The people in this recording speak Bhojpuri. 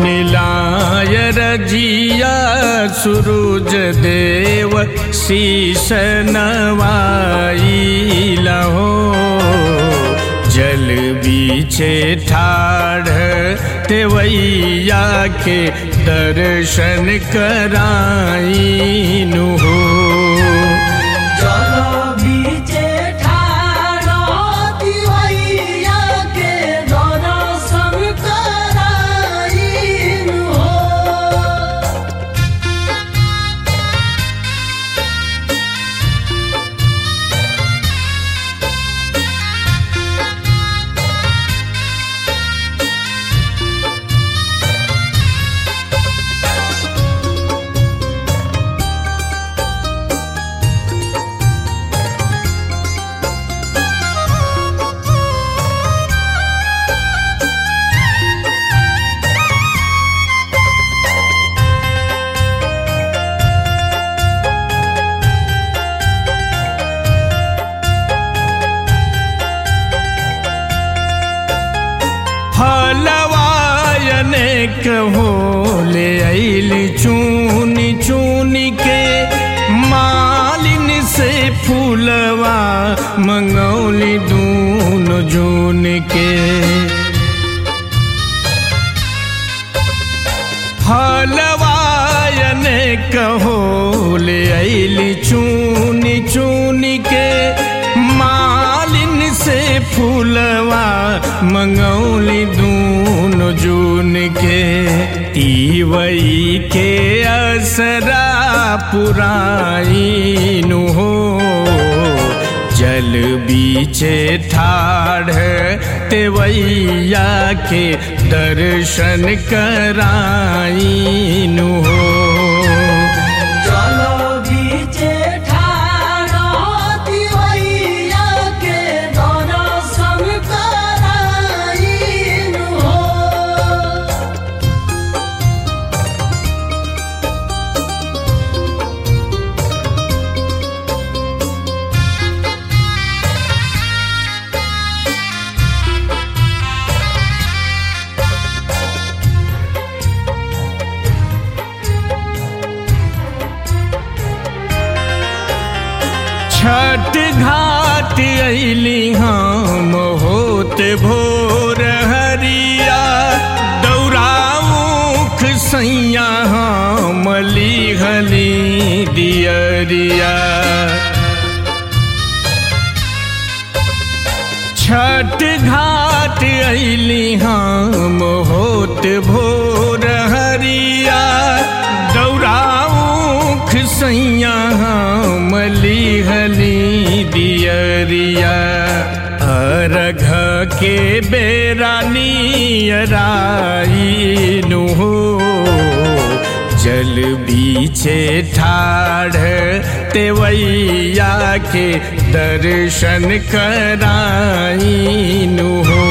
सुनिलाय रजिया सुरुज देव शीश नवाई लहो जल बीचे ठाढ़ तेवैया के दर्शन कराईनु हो जल बीचे ठाड़ो दिवैया के दर्शन कराईनु हो फलवायने कहो ले आइली चूनी चूनी के मालिन से फूलवा मंगौली दून जून के फलवायने कहो ले आइली चूनी चूनी के मालिन से फूलवा मंगौली दून जून के तीवई के असरा पुराईनु हो जल बीचे ठाढ़ तेवैया के दर्शन कराईनु हो जल बीचे ठाड़ो दिवैया के दर्शन कराईनु हो छठ घाट अली हम होत भोर हरिया दौरामुख सैया हम लिहली दियरिया छठ घाट अली हम होत भोर हरिया दौरामुख सैया हम लिहली दियरिया अरघ के बेरा नियराईनु हो जल बीचे ठाढ़ तेवैया के दर्शन कराईनु हो